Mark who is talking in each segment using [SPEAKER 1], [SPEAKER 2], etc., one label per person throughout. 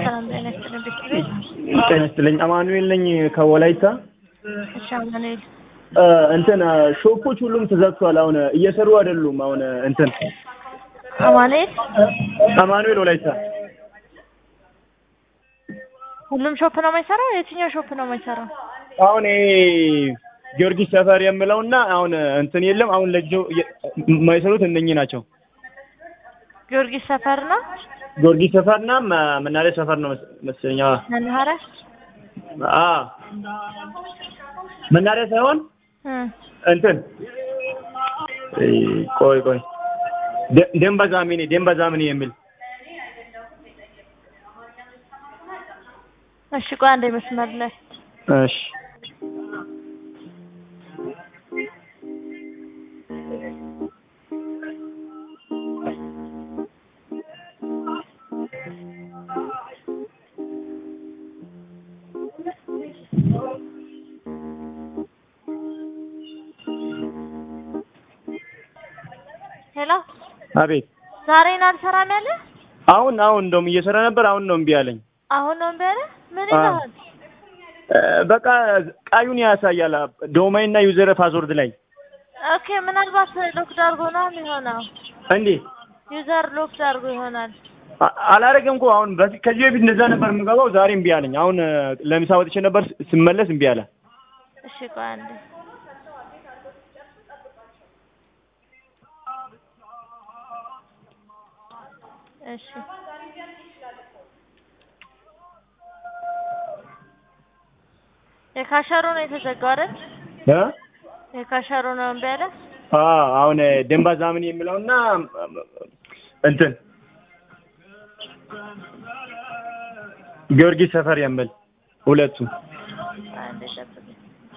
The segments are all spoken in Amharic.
[SPEAKER 1] ሰላም ጤና ይስጥልኝ ቤተሰቤት።
[SPEAKER 2] ጤና ይስጥልኝ። አማኑኤል ነኝ ከወላይታ።
[SPEAKER 1] እሺ አማኑኤል
[SPEAKER 2] እ እንትን ሾፖች ሁሉም ተዘግቷል። አሁን እየሰሩ አይደሉም። አሁን እንትን
[SPEAKER 1] አማኑኤል
[SPEAKER 2] አማኑኤል ወላይታ
[SPEAKER 1] ሁሉም ሾፕ ነው የማይሰራው? የትኛው ሾፕ ነው የማይሰራው?
[SPEAKER 2] አሁን ይሄ ጊዮርጊስ ሰፈር የምለውና አሁን እንትን የለም። አሁን ለጊዜው የማይሰሩት እነኚህ ናቸው።
[SPEAKER 1] ጊዮርጊስ ሰፈር ነው
[SPEAKER 2] ጊዮርጊስ ሰፈርና መ- መናኸሪያ ሰፈር ነው መስ- መሰለኝ። አዎ
[SPEAKER 1] መናኸሪያ
[SPEAKER 2] አዎ መናኸሪያ ሳይሆን
[SPEAKER 1] እ
[SPEAKER 2] እንትን እ ቆይ ቆይ ደ- ደንበ ዛሚኒ ደንበ ዛሚኒ የሚል
[SPEAKER 1] እሺ ቆይ አንዴ መስመር ላይ
[SPEAKER 2] እሺ
[SPEAKER 1] ሄሎ
[SPEAKER 2] አቤት
[SPEAKER 1] ዛሬን አልሰራም ያለ
[SPEAKER 2] አሁን አሁን እንደውም እየሰራ ነበር። አሁን ነው እምቢ አለኝ።
[SPEAKER 1] አሁን ነው እምቢ አለ ምን
[SPEAKER 2] አዎ።
[SPEAKER 1] ይልሃል
[SPEAKER 2] እ በቃ ቃዩን ያሳያል ዶማይን እና ዩዘር ፓስወርድ ላይ
[SPEAKER 1] ኦኬ ምናልባት ሎክድ አድርጎ ነው የሚሆነው
[SPEAKER 2] እንዴ
[SPEAKER 1] ዩዘር ሎክድ አድርጎ ይሆናል
[SPEAKER 2] አ- አላረገም እኮ አሁን በፊት ከዚህ በፊት እንደዛ ነበር የምገባው። ዛሬ እምቢ አለኝ። አሁን እ ለምሳ ወጥቼ ነበር ስ- ስመለስ እምቢ አለ።
[SPEAKER 1] እሺ ቆይ አንዴ እሺ የካሸሩ ነው የተዘጋው አይደል?
[SPEAKER 2] እ
[SPEAKER 1] የካሸሩ ነው እምቢ አለ።
[SPEAKER 2] አ አሁን እ ደንባ ዛምን የሚለውና እንትን ጊዮርጊስ ሰፈር የሚል ሁለቱ
[SPEAKER 1] አንዴ ጠብቀኝ።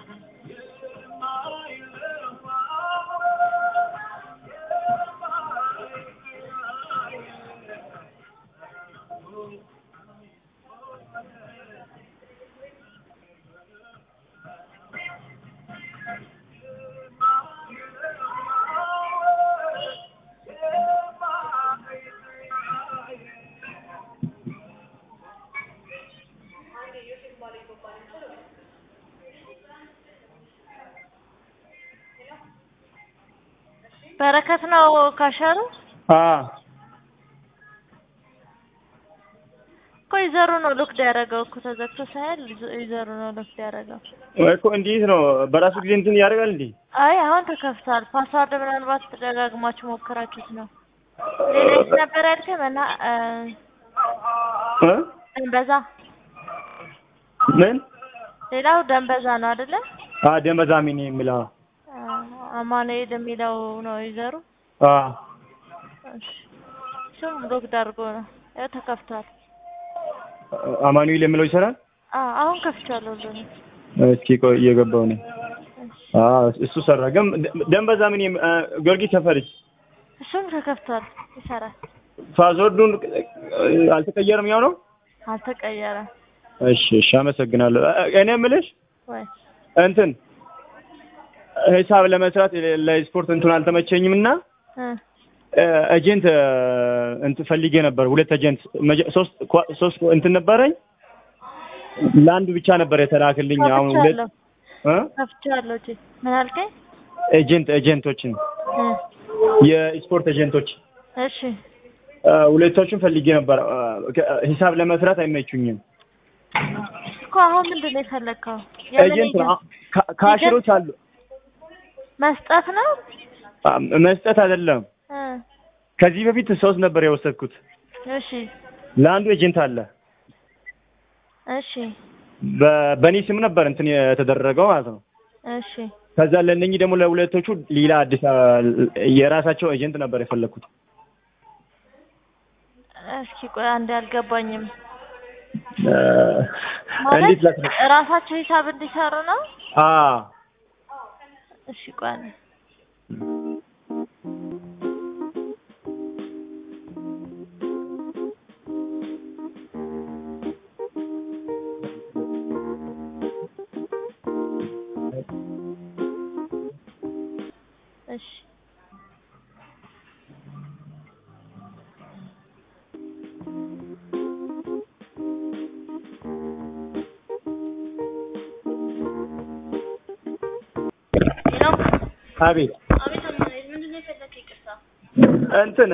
[SPEAKER 1] በረከት ነው ካሸሩ
[SPEAKER 2] አ
[SPEAKER 1] እኮ ይዘሩ ነው ሎክድ ያደረገው እኮ ተዘግቶ ሳይል ይዘሩ ነው ሎክድ ያደረገው።
[SPEAKER 2] እኮ እንዴት ነው በራሱ ጊዜ እንትን ያደርጋል እንዴ?
[SPEAKER 1] አይ አሁን ተከፍቷል። ፓስዋርድ ምናልባት ደጋግማችሁ ሞክራችሁት ነው። ሌላ የት ነበር ያልከኝ? መና እ
[SPEAKER 2] እ
[SPEAKER 1] ደንበዛ
[SPEAKER 2] ምን
[SPEAKER 1] ሌላው ደንበዛ ነው አይደለ?
[SPEAKER 2] አ ደንበ ዛሚኒ የሚለው
[SPEAKER 1] አ- አማኑኤል የሚለው ነው ይዘሩ።
[SPEAKER 2] አ
[SPEAKER 1] እሺ እሱም ሎክድ አድርጎ ነው ያው ተከፍቷል።
[SPEAKER 2] አማኑኤል የሚለው ይሰራል።
[SPEAKER 1] አ አሁን ከፍቻለሁ ሁሉንም።
[SPEAKER 2] እስኪ ቆይ እየገባው ነው።
[SPEAKER 1] እሺ
[SPEAKER 2] አ እሱ ሰራ። ግን ደንበ ዛሚኒ የሚ- አ ጊዮርጊስ ሰፈርስ
[SPEAKER 1] እሱም ተከፍቷል ይሰራል።
[SPEAKER 2] ፓስወርዱን እ አልተቀየረም ያው ነው።
[SPEAKER 1] አልተቀየረም
[SPEAKER 2] እሺ እሺ፣ አመሰግናለሁ። እ- እኔ የምልሽ
[SPEAKER 1] ወይ
[SPEAKER 2] እንትን ሂሳብ ለመስራት ለስፖርት እንትን አልተመቸኝም እና
[SPEAKER 1] እ
[SPEAKER 2] ኤጀንት እንትን ፈልጌ ነበር። ሁለት ኤጀንት መጀ- ሶስት ኳ- ሶስት እንትን ነበረኝ። ለአንዱ ብቻ ነበር የተላክልኝ። አሁን ሁለት
[SPEAKER 1] ከፍቻለሁ
[SPEAKER 2] እ
[SPEAKER 1] ከፍቻለሁ። እጄ ምን አልከኝ?
[SPEAKER 2] ኤጀንት ኤጀንቶችን
[SPEAKER 1] እ
[SPEAKER 2] የስፖርት ኤጀንቶች
[SPEAKER 1] እሺ
[SPEAKER 2] እ ሁለቶቹን ፈልጌ ነበር። እ ከ- ሂሳብ ለመስራት አይመቹኝም።
[SPEAKER 1] እኮ አሁን ምንድን ነው የፈለግከው? የምን
[SPEAKER 2] ኤጀንት ነው።
[SPEAKER 1] ኤጀንት?
[SPEAKER 2] ካ- ካሽሮች አሉ።
[SPEAKER 1] መስጠት ነው?
[SPEAKER 2] አ፣ መስጠት አይደለም።
[SPEAKER 1] እ
[SPEAKER 2] ከዚህ በፊት ሶስት ነበር የወሰድኩት።
[SPEAKER 1] እሺ
[SPEAKER 2] ለአንዱ ኤጀንት አለ
[SPEAKER 1] እሺ
[SPEAKER 2] በ- በእኔ ስም ነበር እንትን የተደረገው ማለት ነው።
[SPEAKER 1] እሺ
[SPEAKER 2] ከዛ ለእነኚህ ደግሞ ለሁለቶቹ ሌላ አዲስ አ- የራሳቸው ኤጀንት ነበር የፈለግኩት።
[SPEAKER 1] እስኪ ቆይ አንዴ አልገባኝም።
[SPEAKER 2] እ፣
[SPEAKER 1] ማለት
[SPEAKER 2] እንዴት ላስረ
[SPEAKER 1] ራሳቸው ሂሳብ እንዲሰሩ ነው?
[SPEAKER 2] አ
[SPEAKER 1] እሺ ቆይ አንዴ እሺ ሌላው
[SPEAKER 2] አቤት
[SPEAKER 1] አቤት አማኑኤል ምንድን ነው የፈለግህ? ይቅርታ
[SPEAKER 2] እንትን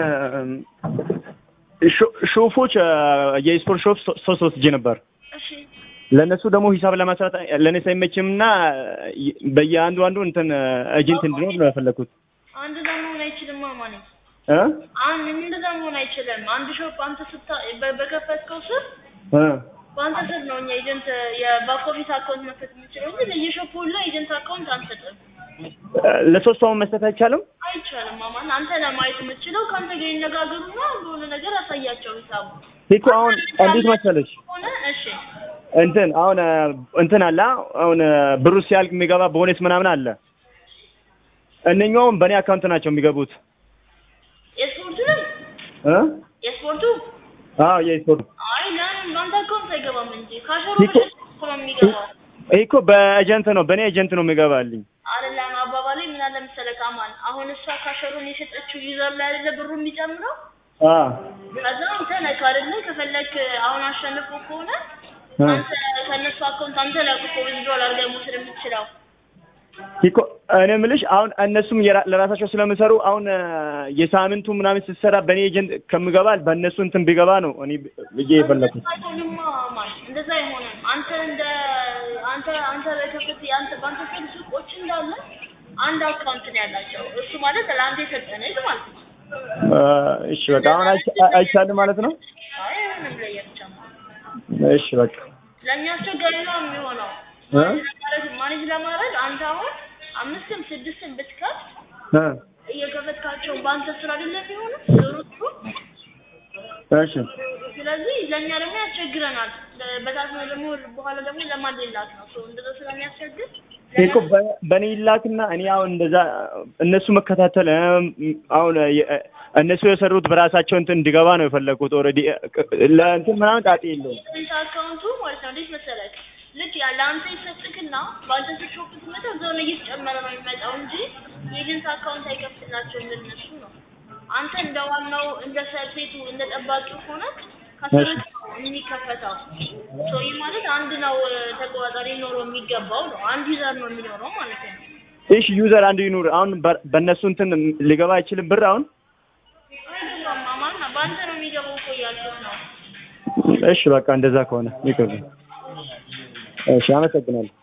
[SPEAKER 2] ሾ- ሾፎች የስፖርት ሾፍ ሶ- ሶስት ወስጄ ነበር።
[SPEAKER 1] እሺ
[SPEAKER 2] ለእነሱ ደግሞ ሂሳብ ለማስራት ለእኔ ሳይመችም እና በየአንዱ አንዱ እንትን ኤጀንት እንድኖር ነው የፈለግኩት
[SPEAKER 1] አንድ እዛ መሆን አይችልም አማኑኤል
[SPEAKER 2] እ
[SPEAKER 1] አንድ እንደዛ መሆን አይችልም። አንድ ሾፕ አንተ ስታ በ- በከፈትከው ስር
[SPEAKER 2] እ
[SPEAKER 1] በአንተ ስር ነው እኛ ኤጀንት የባክ ኦፊስ አካውንት መክፈት የምንችለው እንጂ ለየሾፑ ሁላ ኤጀንት አካውንት አንሰጥም።
[SPEAKER 2] ለሶስቱ አሁን መስጠት አይቻልም።
[SPEAKER 1] አይቻልም አማን። አንተ ለማየት የምትችለው ከአንተ ጋር ይነጋገሩና በሆነ ነገር አሳያቸው ሂሳቡ
[SPEAKER 2] እኮ አሁን እንዴት መሰለሽ
[SPEAKER 1] ሆነ እሺ
[SPEAKER 2] እንትን አሁን እንትን አለ አሁን ብሩ ሲያልቅ የሚገባ ቦነስ ምናምን አለ። እነኛውም በእኔ አካውንት ናቸው የሚገቡት
[SPEAKER 1] የስፖርቱንም
[SPEAKER 2] እ
[SPEAKER 1] የስፖርቱ
[SPEAKER 2] አዎ የስፖርት
[SPEAKER 1] አይ ለምን በአንተ አካውንት አይገባም እንጂ ካሸሩ
[SPEAKER 2] ይኮ-
[SPEAKER 1] እኮ ነው የሚገባው።
[SPEAKER 2] ይሄ እኮ በኤጀንት ነው በእኔ ኤጀንት ነው የሚገባልኝ።
[SPEAKER 1] አይደለም አባባሌ ምን አለ መሰለህ አማን፣ አሁን እሷ ካሸሩን የሸጠችው ዩዘር ላይ አይደለ ብሩ የሚጨምረው
[SPEAKER 2] አ
[SPEAKER 1] ከዛ አንተ ነህ አይደለ ከፈለክ አሁን አሸንፎ ከሆነ
[SPEAKER 2] እ
[SPEAKER 1] አንተ ከእነሱ አካውንት አንተ ላይ እኮ ዊዝድሮል አድርገህ መውሰድ የምትችለው
[SPEAKER 2] ይኮ እኔ የምልሽ አሁን እነሱም የራ- ለራሳቸው ስለሚሰሩ አሁን የሳምንቱ ምናምን ስትሰራ በእኔ ኤጀንት ከምገባ በእነሱ እንትን ቢገባ ነው እኔ ብዬ የፈለኩት።
[SPEAKER 1] አይሆንማ አማን፣ እንደዛ አይሆንም። አንተ እንደ አንተ አንተ በከፍት አንተ በአንተ ስር ሱቆች እንዳለ አንድ አካውንት ነው ያላቸው። እሱ ማለት ለአንተ የሰጠንህ ማለት ነው።
[SPEAKER 2] እ እሺ በቃ አሁን አይቻ- አይቻልም ማለት ነው።
[SPEAKER 1] አይ አይሆንም ለየብቻ
[SPEAKER 2] እሺ በቃ
[SPEAKER 1] ለእኛ አስቸጋሪ ነው የሚሆነው።
[SPEAKER 2] እ
[SPEAKER 1] ማኔጅ ማኔጅ ለማድረግ አንተ አሁን አምስትም ስድስትም ብትከፍት
[SPEAKER 2] እ
[SPEAKER 1] እየከፈትካቸው በአንተ ስራ አይደለም የሚሆነው ዞሮ ዞሮ።
[SPEAKER 2] እሺ
[SPEAKER 1] ስለዚህ ለእኛ ደግሞ ያስቸግረናል። በታች ነው ደግሞ በኋላ ደግሞ ለማን ሌላት ነው ሰው እንደዛ ስለሚያስቸግር
[SPEAKER 2] ይሄ እኮ በ- በእኔ ይላክና እኔ አሁን እንደዛ እነሱ መከታተል እም፣ አሁን የ- እነሱ የሰሩት በራሳቸው እንትን እንዲገባ ነው የፈለኩት። ኦልሬዲ ለእንትን ምናምን ጣጤ የለውም።
[SPEAKER 1] ኢንት አካውንቱ ማለት ነው እንዴት መሰለህ ልክ ያ ለአንተ ይሰጥክና በአንተ ስር ሾፕ ስትመጣ እዛው ላይ እየተጨመረ ነው የሚመጣው እንጂ የኤጀንት አካውንት አይከፍትላቸውም ለእነሱ ነው። አንተ እንደ ዋናው እንደ ሰርፌቱ እንደ ጠባቂው ሆነ ከስር የሚከፈተው ሶ ይህ ማለት አንድ ነው ተቆጣጣሪ ሊኖረው የሚገባው ነው። አንድ ዩዘር ነው የሚኖረው ማለት ነው።
[SPEAKER 2] እሺ ዩዘር አንድ ይኑር። አሁን በ- በእነሱ እንትን ሊገባ አይችልም ብር አሁን።
[SPEAKER 1] አይገባም አማን በአንተ ነው የሚገባው እኮ እያልኩት ነው።
[SPEAKER 2] እሺ በቃ እንደዛ ከሆነ ይቅር። እሺ አመሰግናለሁ።